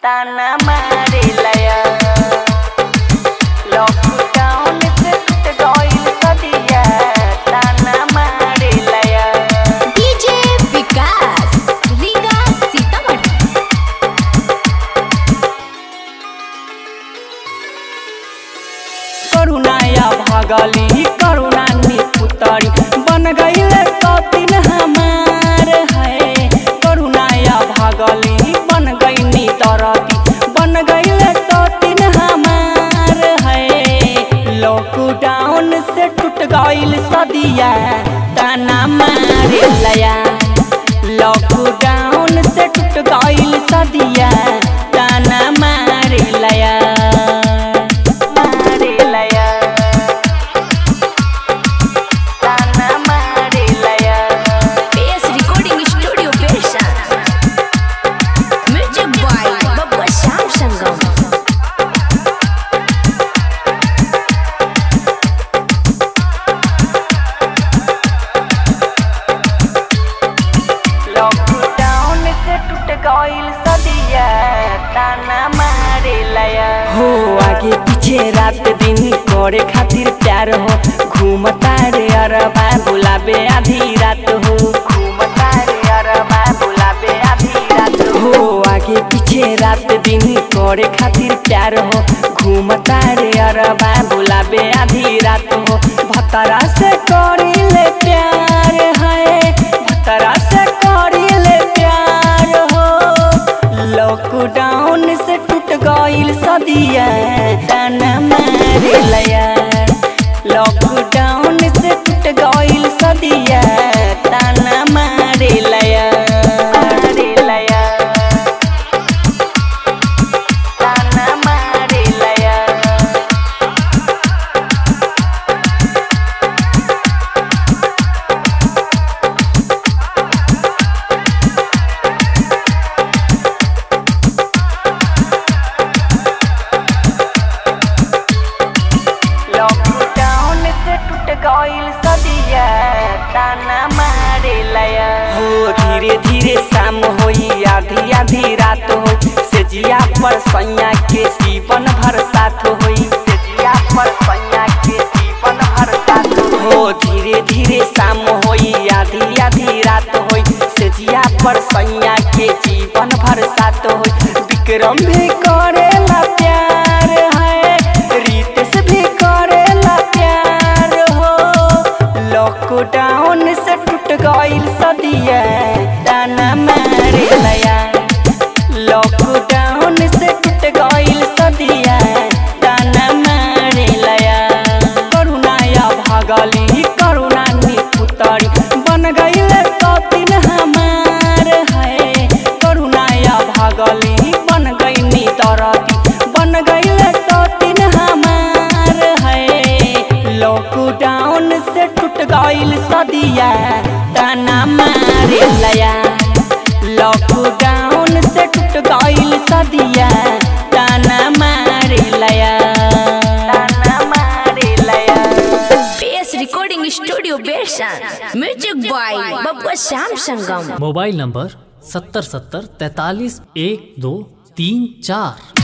ताना मारे लया लॉकडाउन से टूट गइल सदिया ताना मारे लया डीजे विकास रीगा सीतामढ़ी करुणाया भगली करुणा निपुतरी बन गईले सतीन हमार है करुणाया भगली बन गईनी तरती बन गईले सतीन हमार है लॉकडाउन से टूट गईल सदिया ताना मारे लया लॉकडाउन से टूट गईल सदिया ताना मारे लया मारे लया ताना मारे लया PS रिकॉर्डिंग स्टूडियो पेशा music boy Babba Shyam Sangam lockdown से टूट गईल सदिया ताना मारे लया हो आगे पीछे रात दिन करे खातिर प्यार हो घूमता रे अरबा बुलाबे आधी रात हो घूमता रे अरबा बुलाबे आधी रात हो आगे पीछे रात दिन करे खातिर प्यार हो घूमता रे अरबा बुलाबे आधी रात हो भतरा से करिले प्यार है भतरा से करिले प्यार हो लॉकडाउन से टूट गईल सदिया ताना मारे लया लॉकडाउन से टूट गईल सदिया ताना मारे लया मारे लया ताना मारे लया लॉकडाउन से टूट गईल सदिया ताना मारे लया हो धीरे धीरे शाम होई आधी आधी रात हो से जिया पर सैया के जीवन भर साथ होई से जिया पर सैया के जीवन भर साथ हो धीरे धीरे शाम होई आधी आधी रात होई से जिया पर सैया के जीवन भर साथ होई विक्रम भी करेला प्यार है रितेश भी करेला प्यार हो लॉकडाउन से टूट गईल सदिया ताना मारे लया लॉकडाउन से टूट गईल सदिया ताना मारे लया करुणाया भगली करुणा निपुतरी बन गईले सतीन हमार है करुणाया भगली बन गईनी तरती बन गईले सतीन हमार है लॉकडाउन से टूट गईल सदिया ताना मारे लया लॉकडाउन से टूट गईल सदिया ताना मारे लया ताना मारे लया PS रिकॉर्डिंग स्टूडियो पेशा music boy Babba Shyam Sangam mobile number सत्तर सत्तर तैतालीस एक दो तीन चार